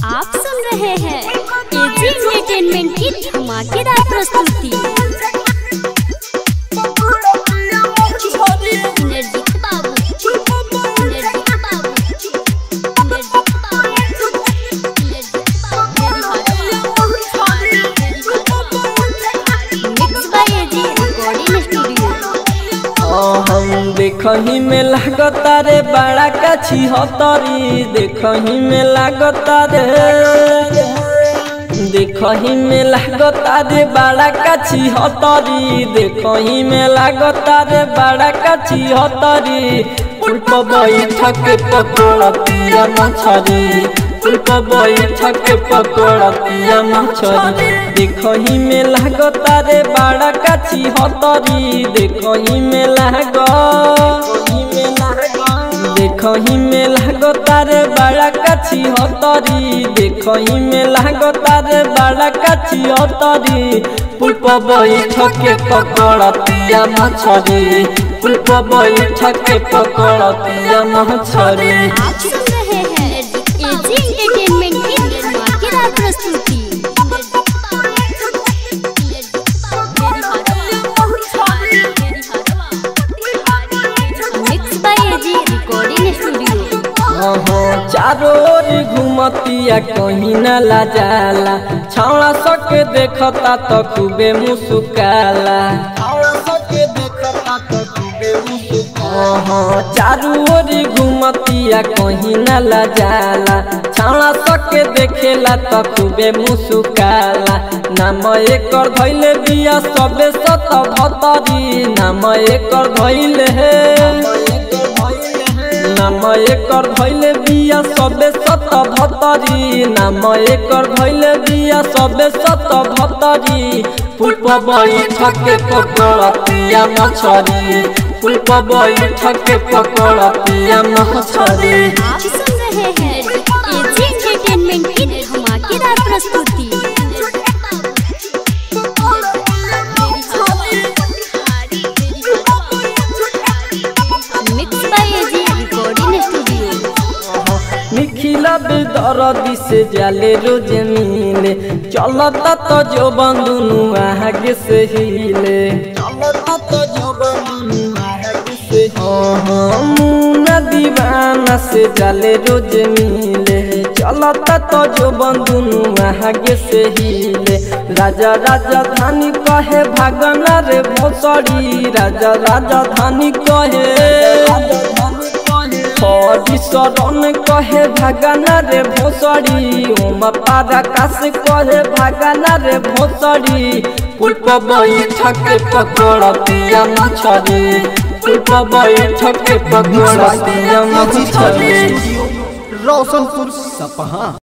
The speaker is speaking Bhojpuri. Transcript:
आप सुन रहे हैं एजी एंटरटेनमेंट की धमाकेदार प्रस्तुति निर्जीत बाबू निर्जीत बाबू निर्जीत बाबू mix by AG recording studio हम देखही में लागता रे बड़ा काछी हतरी देखही में लागता रे देखही में लागता रे बड़ा काछी हतरी देखही में लागता रे बड़ा काछी हतरी पुष्प बैठक पकड़तिया मछरी पुष्प बैठक पकड़तिया मछरी देखही में लागता रे बड़ा काछी हतरी देखही में लाग देखही में लागता रे बड़ा काछी हतरी देखही में लागता रे बड़ा काछी हतरी पुष्प बैठक पकड़तिया मछरी पुष्प बैठक पकड़तिया मछरी आप सुन रहे हैं एजी एंटरटेनमेंट की धमाकेदार प्रस्तुति mix by AG recording studio हाँ चारों ओर घुमतिया कहीं न ला जाला छावड़ा सके देखता तो खूबे मुस्काला हाँ चारों ओर घुमतिया कहीं न ला जाला छावड़ा सके देखेला तो खूबे मुस्काला नाम एकर धैले बिया सबे सत भतरी नाम एकर धैले है नाम एकर धैले बिया सबे सत भतरी नाम एकर धैले बिया सबे सत भतरी पुष्प बैठक पकड़तिया मछरी पुष्प बैठक पकड़तिया मछरी आप सुन रहे हैं एजी एंटरटेनमेंट की धमाकेदार प्रस्तुति mix by AG recording studio निखिला बेदरदी से जाले रोज मिले चलता तो जो बंधुनु आगे से हिले चलता तो जो बंधुनु आगे से मुना दीवाना से जाले रोज मिले चलता तो जो बंधुनु आगे से हिले राजा राजा धानी कहे भागना रे भोसड़ी राजा राजा धानी कहे हरि शरण कहे भगना रे भोसड़ी ओम पारा काश कहे भगना रे भोसड़ी पुष्प बैठक पकड़तिया मछरी पुष्प बैठक पकड़तिया मछरी रोशनपुर सपहा